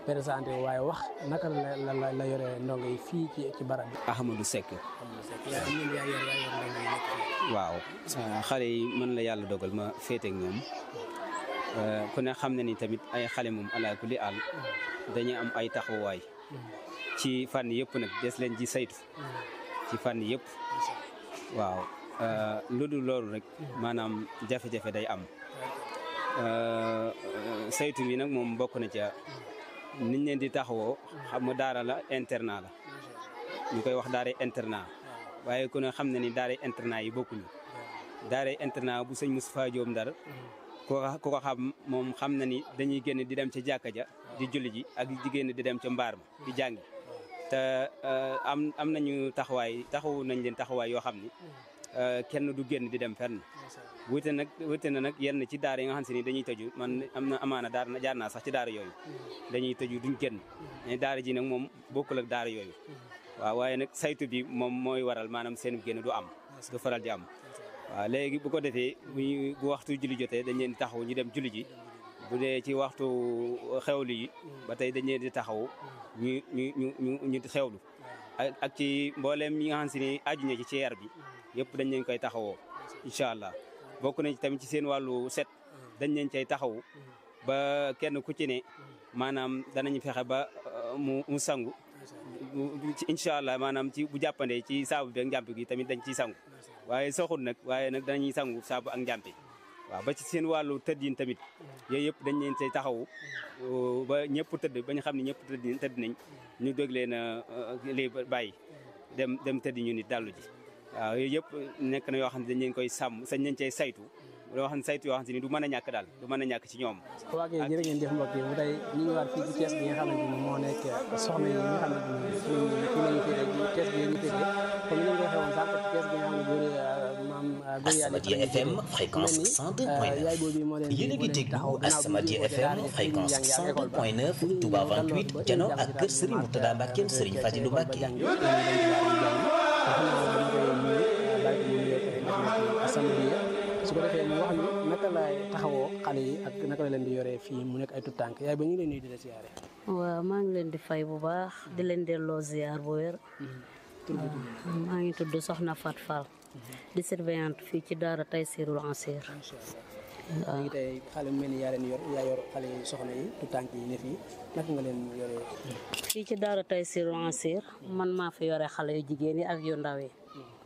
présenté waaye wax naka la la la yore ndongo yi fii ci ci barab bi. Ahmadou Seck. yaa am nañu yaa yor yaa yor ndongo yi nekk fii. waaw xale yi mën la yàlla dogal ma féete ak ñoom ku ne xam na ni tamit ay xale moom ala kulli àll dañuy am ay taxawaay ci fànn yëpp nag des leen ci saytu ci fànn yëpp waaw lu dul loolu rek maanaam jafe-jafe day am saytu bi nag moom bokk na ca niñ leen di taxawoo xam nga daara la internat la ñu koy wax daara internat waaye ku ne xam na ni daara internat yi bokkuñu daara internat bu sëñ Moustapha Diop Ndar ku ko xam moom xam na ni dañuy génn di dem ca jàkka ja di julli ji ak di génn di dem ca mbaar ma di jàngi te am am nañu taxawaay taxawu nañ leen taxawaay yoo xam ni kenn du génn di dem fenn wute nag wute na nag yenn ci daara yi nga xam se ni dañuy tëju man am na amaana daar na jaar naa sax ci daara yooyu dañuy tëju duñ génn mais daara ji nag moom bokkul ak daara yooyu waaw waaye nag saytu bi moom mooy waral maanaam seen génn du am du faral di am waaw léegi bu ko defee bu bu waxtu julli jotee dañ leen di taxaw ñu dem julli ji bu dee ci waxtu xewlu yi ba tey dañ leen di taxaw ñu ñu ñu ñu ñu xewlu ak ci mbooleem ñi nga xam si ni aju na ci ci yar bi yëpp dañ leen koy taxawoo incha allah bokk nañ tamit ci seen wàllu set dañ leen cay taxaw ba kenn ku ci ne maanaam danañ fexe ba mu mu sangu incha allah maanaam ci bu jàppandee ci saabu bi ak njàmp gi tamit dañ ciy sangu waaye soxul nag waaye nag dañuy sangu saabu ak njàmpe waaw ba ci seen wàllu tëddin tamit yooyu yëpp dañ leen say taxawu ba ñëpp tëdd ba ñu xam ne ñëpp tëdd tëdd nañ ñu dégg leen lii bàyyi dem dem tëdd ñu nit dallu ji waaw yooyu yëpp nekk na yoo xam ne dañ leen koy sàmm sañ leen cay saytu yoo xam ne saytu yoo xam ne du mën a ñàkk daal du mën a ñàkk ci ñoom waa kay jërë ngeen jëf mbokk yi bu tey ñu ngi waat fii ci kees gi nga xamante ni moo nekk soxna yi nga xamante ni fii fii lañu féete ci kees gi ñu féete comme ni ñu ko waxee woon sànq ci kees gi nga xam ne góor maam góor yàlla Asamadia FM fréquence 102.9 yaay boobu moo leen yéen a ngi déglu Asamadia FM fréquence 102.9 Touba 28 jano ak kër Serigne Mourtada Mbacke Serigne Fadilou Mbacke su ko defee mu wax ñu naka lay taxawoo xale yi ak naka la leen di yoree fii mu nekk ay tout tànk yaay ba ñu ngi leen nuyu di la siyaare waaw maa ngi leen di fay bu baax di leen delloo ziar bu wér maa ngi tudd Soxna Fat Fall di surveillante fii ci daara Taysirul Ansir ñu ngi tey xale mu mel ni yaa leen yor yaa yor xale yi soxna yi tout tànk yi ne fii naka nga leen yoree fii ci daara Taysirul Ansir man maa fi yore xale yu jigéen yi ak yu ndaw yi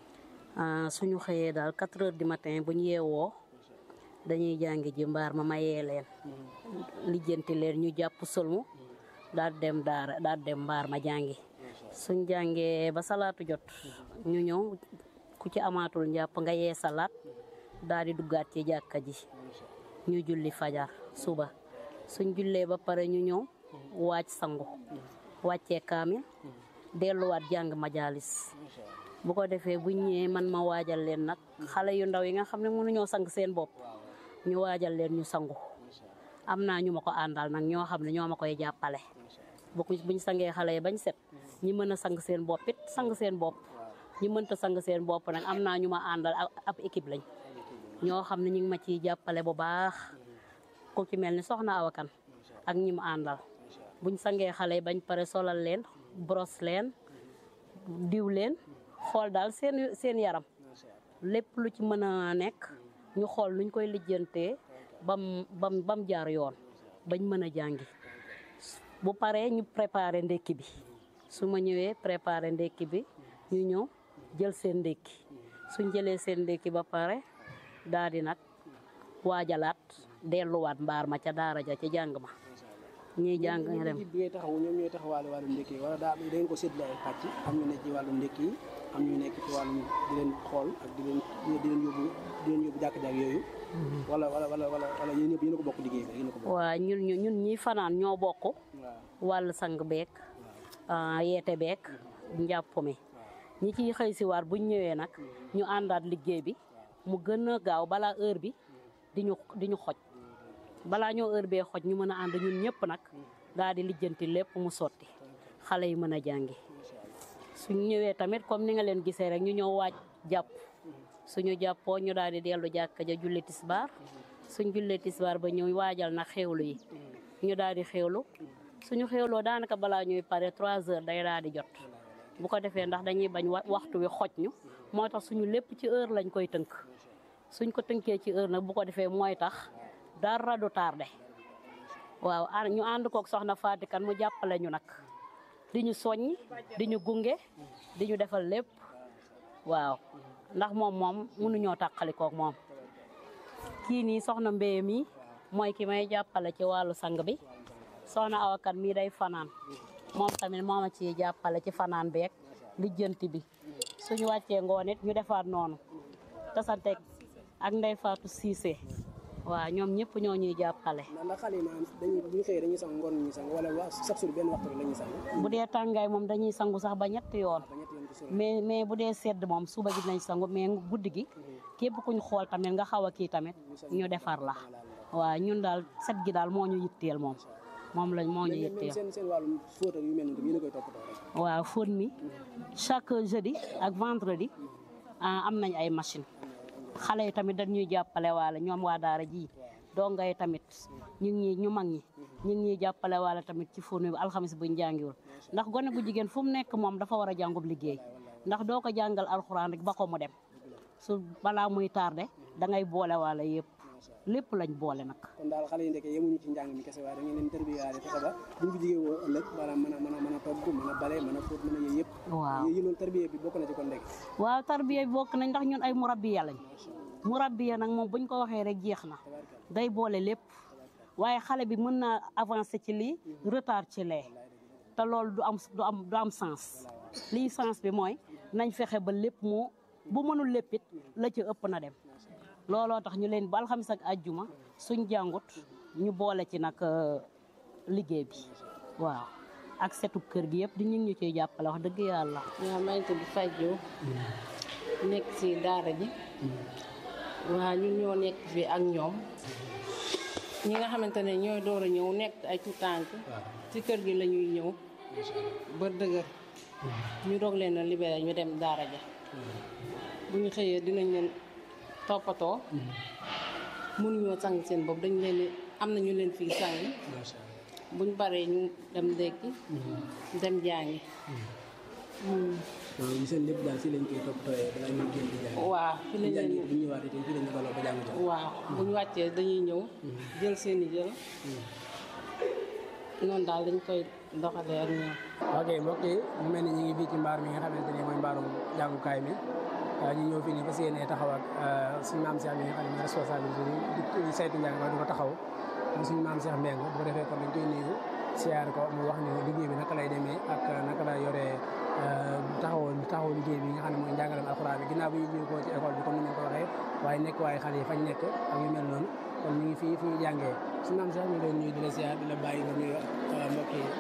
suñu xëyee daal 4 heures du matin bu ñu yeewoo dañuy jàngi ji mbaar ma mayee leen lijjanti leen ñu jàpp solmu daal dem daara daal dem mbaar ma jàngi suñ jàngee ba salaatu jot ñu ñëw ku ci amaatul njàpp nga yee salaat daal di duggaat ci jàkka ji ñu julli fajar suba suñ jullee ba pare ñu ñëw waaj sangu wàccee kaamil delluwaat jàng majalis bu ko defee bu ñëwee man ma waajal leen nag xale yu ndaw yi nga xam ne mënuñoo sang seen bopp ñu waajal leen ñu sangu am naa ñu ma ko àndal nag ñoo xam ne ñoo ma koy jàppale bu buñ sangee xale yi bañ set ñi mën a sang seen bopp it sang seen bopp ñi mënta sang seen bopp nag am naa ñu ma àndal ab équipe lañ ñoo xam ne ñu ngi ma ciy jàppale bu baax ku ci mel ni soxna awakan ak ñi mu àndal buñ sangee xale yi bañ pare solal leen brosse leen diw leen xool daal seen seen yaram lépp lu ci mën a nekk ñu xool nuñ koy lijjantee bam bam bam jaar yoon bañ mën a jàngi bu paree ñu préparer ndekki bi su ma ñëwee préparer ndekki bi ñu ñëw jël seen ndekki suñ jëlee seen ndekki ba pare daal di nag waajalaat delluwaat mbaar ma ca daara ja ca jàng ma ñuy jàng nga dem bi ngay taxaw ñoom ñooy taxawaale wàllum ndekki yi wala daa da ngeen ko séddale ay pàcc am ñu nekk ci wàllum ndekki yi am ñu nekk ci wàllum di leen xool ak di leen di leen yóbbu di leen yóbbu jàkk-jàkk yooyu wala wala wala wala wala yéen ñëpp yéen a ko bokk liggéey bi yéen a ko bokk waa ñun ñu ñun ñi fanaan ñoo bokk waaw wàllu sang beek yeete beek njàpp mi ñi ciy xëy si waar buñ ñëwee nag ñu àndaat liggéey bi mu gën a gaaw balaa heure bi di ñu di ñu xoj balaa ñoo heure bee xoj ñu mën a ànd ñun ñëpp nag daal di lijjanti lépp mu sotti xale yi mën a jàngi suñ ñëwee tamit comme ni nga leen gisee rek ñu ñëw waaj jàpp suñu jàppoo ñu daal di dellu jàkka ja julli tisbaar suñ jullee tisbaar ba ñëw waajal nag xewlu yi ñu daal di xewlu suñu xewloo daanaka balaa ñuy pare trois heures day daal di jot bu ko defee ndax dañuy bañ wa- waxtu wi xoj ñu moo tax suñu lépp ci heure lañ koy tënk suñ ko tënkee ci heure nag bu ko defee mooy tax dara du tardé waaw a- ñu ànd kook soxna Fatikan mu jàppale ñu nag di ñu soññ di ñu gunge di ñu defal lépp waaw ndax moom moom mënuñoo tàqali kook moom kii nii soxna mbéye mi mooy ki may jàppale ci wàllu sang bi soxna awakat mii day fanaan moom tamit moo ma ciy jàppale ci fanaan beeg lijjanti bi suñu wàccee ngoon it ñu defaat noonu tasanteeg ak ndey faatu siise waaw ñoom ñëpp ñoo ñuy jàppale ndax ndax xale yi maanaam dañuy bu ñu xëyee dañuy sang ngoon ñu sang wala waa chaque jour benn waxtu rek la ñuy sang bu dee tàngaay moom dañuy sangu sax ba ñetti yoon ba ñetti yoon ci semaine mais mais bu dee sedd moom suba gi dinañ sangu mais guddi gi képp kuñ xool tamit nga xaw a kii tamit ñu defar la waaw ñun daal set gi daal moo ñu yitteel moom moom lañ moo ñu mais même yitteel seen seen wàllum fóot ak yu mel noonu yéen a koy toppatoo rek waaw fóot mi chaque jeudi ak vendredi ah, am nañ ay machine xale yi tamit dañuy jàppale waale ñoom waa daara ji donga yi tamit ñu ngi ñu mag ñi ñu ngi ñuy jàppale waale tamit ci fóot mi alxamis buñ jàngiwul ndax gone gu jigéen fu mu nekk moom dafa war a jàngub liggéey ndax doo ko jàngal alxuraan rek ba ko mu dem su balaa muy tardé da ngay boole waale yëpp lépp lañ boole nag kon daal xale yi ndeke yemuñu ci njàng mi kese waaye da ngeen leen tërbiyaale fexe ba bu ñu fi jigéen woo ëllëg maanaam mën a mën a mën a togg mën a bale mën a fóot mën a yooyu yëpp waaw yi loolu tërbiya bi bokk na ci kon ndeke waaw tarbiya bi bokk nañ ndax ñun ay murabbiya lañ murabbiya nag moom buñ ko waxee rek jeex na day boole lépp waaye xale bi mën naa avancer ci lii retard ci lee te loolu du am du am du am sens lii sens bi mooy nañ fexe ba lépp mu bu mënul léppit la ci ëpp na dem looloo tax ñu leen ba alxamis ak àjjuma suñ jàngut ñu boole ci nag euh, liggéey bi waaw ak setu kër gi yëpp di ñu ngi ñu ciy jàppale wax dëgg yàlla waaw maa ngi tudd Fadio nekk ci daara ji waaw ñun ñoo nekk fii ak ñoom ñi nga xamante ne ñooy door a ñëw nekk ay tout tànk ci kër gi la ñuy ñëw ba dëgër ñu doog leen a libéré ñu dem daara ja bu ñu xëyee dinañ leen toppatoo mënuñoo sang seen bopp dañ leen di am na ñu leen fii sang buñ paree ñu dem ndékki dem jàngi waaw yi seen lépp daal fii lañ koy toppatooyee balaa ñuy génn di jàng waaw fi lañ jàng leen bu ñu ñëwaatee tamit fii lañ baloo ba jàng jàng waaw bu ñu wàccee dañuy ñëw jël seeni jël noonu daal dañ koy doxalee ak ñoom ok mbokk yi mu mel ni ñu ngi fii ci mbaar mi nga xamante ne mooy mbaarum jàngukaay mi ñu ñëw fii nii fas yéenee taxaw ak suñu maam Cheikh mi nga xam ne mooy responsabilité bi di saytu njàng ma du ko taxaw mu suñu maam Cheikh Mbeng bu ko defee kon dañ koy nuyu siyaar ko mu wax ni liggéey bi naka lay demee ak naka lay yoree taxaw taxaw liggéey bi nga xam ne mooy njàngalem alxuraan bi ginnaaw bi ñu jóge ko ci école bi comme ni ñu ko waxee waaye nekk waaye xale yi fañ nekk ak yu mel noonu kon ñu ngi fii fi ñu jàngee suñu maam Cheikh ñu ngi leen nuyu di la siyaar di la bàyyi nga nuyu ak mbokk yi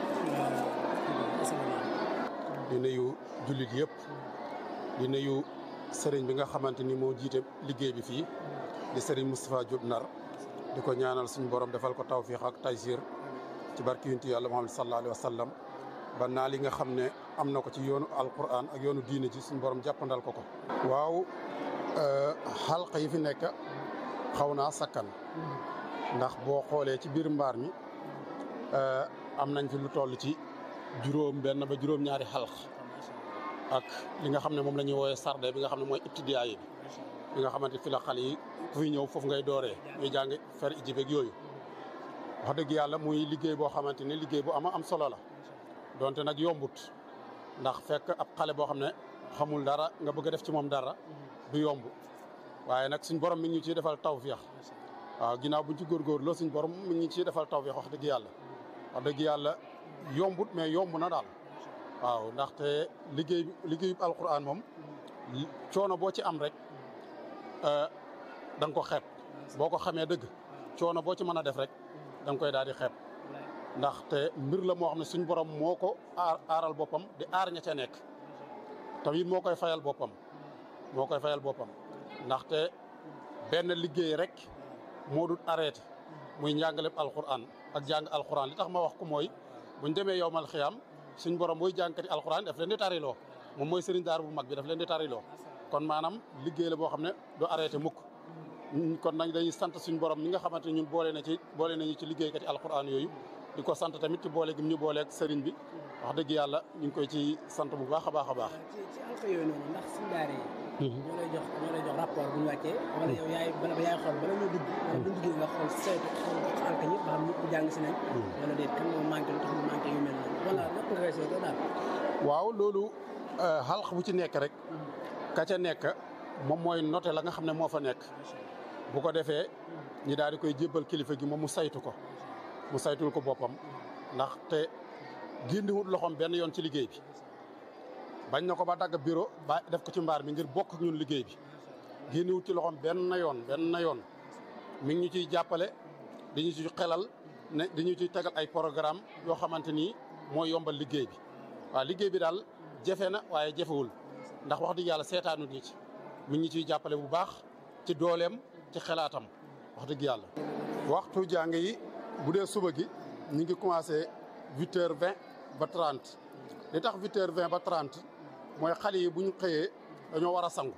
di nuyu jullit yëpp di nuyu sëriñ bi nga xamante ni moo jiite liggéey bi fii di sëriñ Moustapha Diop Nar di ko ñaanal suñu borom defal ko tawfiix ak taysir ci barki yunti yàlla Muhammad sallallahu alayhi wa sallam ba naa li nga xam ne am na ko ci yoonu alquran ak yoonu diine ji suñu borom jàppandal ko ko. waaw xalqa yi fi nekk xaw naa sakkan ndax boo xoolee ci biir mbaar mi am nañ fi lu toll ci juróom benn ba juróom ñaari xalq ak li nga xam ne moom la ñuy wooyee sarde bi nga xam ne mooy ibtidaa yi bi nga xamante fi la xale yi ku fi ñëw foofu ngay dooree ñuy jàng fer ijibeeg yooyu wax dëgg yàlla muy liggéey boo xamante ne liggéey bu ama am solo la donte nag yombut ndax fekk ab xale boo xam ne xamul dara nga bëgg a def ci moom dara du yomb waaye nag suñ borom mi ngi ñu ciy defal tawféex waaw ginnaaw buñ ci góorgóorloo suñ borom mi ngi ciy defal tawféex wax dëgg yàlla wax dëgg yàlla yombut mais yomb na daal waaw ndaxte liggéey liggéeyu alquran moom coono boo ci am rek da nga ko xeeb boo ko xamee dëgg coono boo ci mën a def rek da nga koy daal di xeeb ndaxte mbir la moo xam ne suñ borom moo ko aar aaral boppam di aar ña ca nekk tamit moo koy fayal boppam moo koy fayal boppam ndaxte benn liggéey rek moo dul arrêté muy njàngaleem alquran ak jàng alquran li tax ma wax ko mooy buñ demee yowmal xiyaam suñ borom booy jàngkati alquran daf leen di tariloo moom mooy sëriñ daar bu mag bi daf leen di tariloo kon maanaam liggéey la boo xam ne du arrêté mukk kon nañ dañuy sant suñ borom mi nga xamante ne ñun boole na ci boole nañu ci liggéeykati alquran yooyu di ko sant tamit ci boole gi mu ñu booleeg sëriñ bi wax dëgg yàlla ñu ngi koy ci sant bu baax a baax a baax. ci ci alka yooyu noonu ndax si daara yi ñoo lay jox ñoo lay jox rapport bu ñu wàccee wala yow yaay bala yaay xool bala ñoo dugg wala bu ñu duggee nga xool saytu xool alka ñëpp ba xam ñëpp jàng si nañ wala déet kan moo manqué lu tax mu manqué yu mel noonu wala naka nga koy saytoo daal waaw loolu xalq bu ci nekk rek ka ca nekk moom mooy noté la nga xam ne moo fa nekk bu ko defee ñi daal di koy jébbal kilifa gi moom mu saytu ko mu saytul ko boppam ndax te génniwut loxoom benn yoon ci liggéey bi bañ na ko ba dagg bureau ba def ko ci mbaar mi ngir bokk ak ñun liggéey bi génniwut ci loxoom benn yoon benn yoon mi ngi ñu ciy jàppale dañu ci xelal ne dañu ciy tegal ay programme yoo xamante ni mooy yombal liggéey bi waaw liggéey bi daal jafe na waaye jafewul ndax wax dëgg yàlla seetaanut ñi ci mi ngi ciy jàppale bu baax ci dooleem ci xelaatam wax dëgg yàlla. waxtu jàng yi bu dee suba gi ñu ngi commencé huit heures vingt ba trente li tax huit heures vingt ba trente mooy xale yi bu ñu xëyee dañoo war a sangu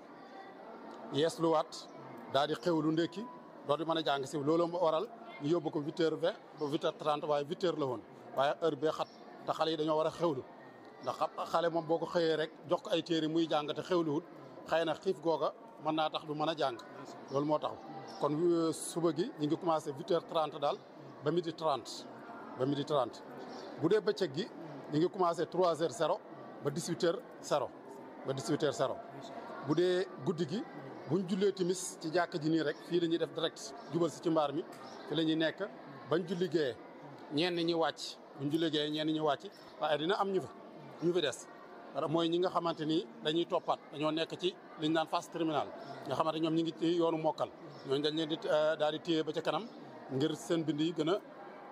yeesluwaat daal di xewlu ndékki doo di mën a jàng si loolu moo waral ñu yóbbu ko huit heures vingt ba huit heures trente waaye huit heures la woon waaye heure bee xat te xale yi dañoo war a xewlu ndax xale moom boo ko xëyee rek jox ko ay téere muy jàng te xewluwut xëy na xiif googa mën naa tax du mën a jàng loolu moo tax kon suba gi ñu ngi commencé huit heures trente daal ba midi trente ba midi trente bu dee bëccëg gi ñu ngi commencé trois heures zéro ba dix huit heures zéro ba dix huit heures zéro bu dee guddi gi buñ jullee timis ci jàkk ji nii rek fii la ñuy def direct jubal si ci mbaar mi fi la ñuy nekk bañ julli gee ñenn ñi wàcc buñ julli gee ñenn ñi wàcc waaye dina am ñu fi ñu fi des mooy ñi nga xamante ni dañuy toppaat dañoo nekk ci liñ naan phase terminale nga xamante ñoom ñi ngi ci yoonu mokkal ñooñu dañ leen di daal di téye ba ca kanam ngir seen bind yi gën a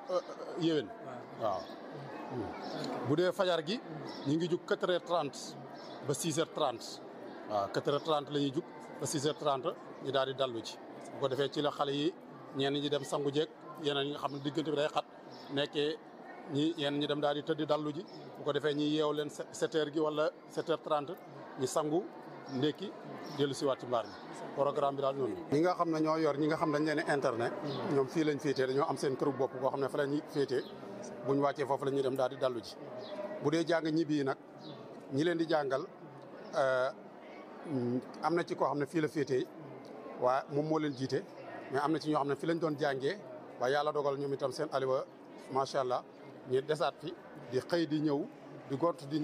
yéwén waaw bu dee fajar gi ñu ngi jug quatre heures trente ba six heures trente waaw quatre heures trente la ñuy jug ba six heures trente ñu daal di dallu ci bu ko defee ci la xale yi ñenn ñi dem sangu jeeg yeneen ñi nga xam ne diggante bi day xat nekkee ñi yenn ñi dem daal di tëdd dallu ji bu ko defee ñi yeew leen sept heures gi wala sept heures trente ñu sangu ndékki dellu si waat ci mbaar mi programme bi daal noonu ñi nga xam ne ñoo yor ñi nga xam dañ leen internet ñoom fii lañ féetee dañoo am seen këru bopp koo xam ne fa la ñuy féetee buñ wàccee foofu la ñuy dem daal di dallu ji bu dee jàng ñibbi yi nag ñi leen di jàngal am na ci koo xam ne fii la féetee waaye moom moo leen jiite mais am na ci ñoo xam ne fii lañ doon jàngee waaye yàlla dogal ñoom itam seen aliwa macha allah ñu desaat fi di xëy di ñëw di gont di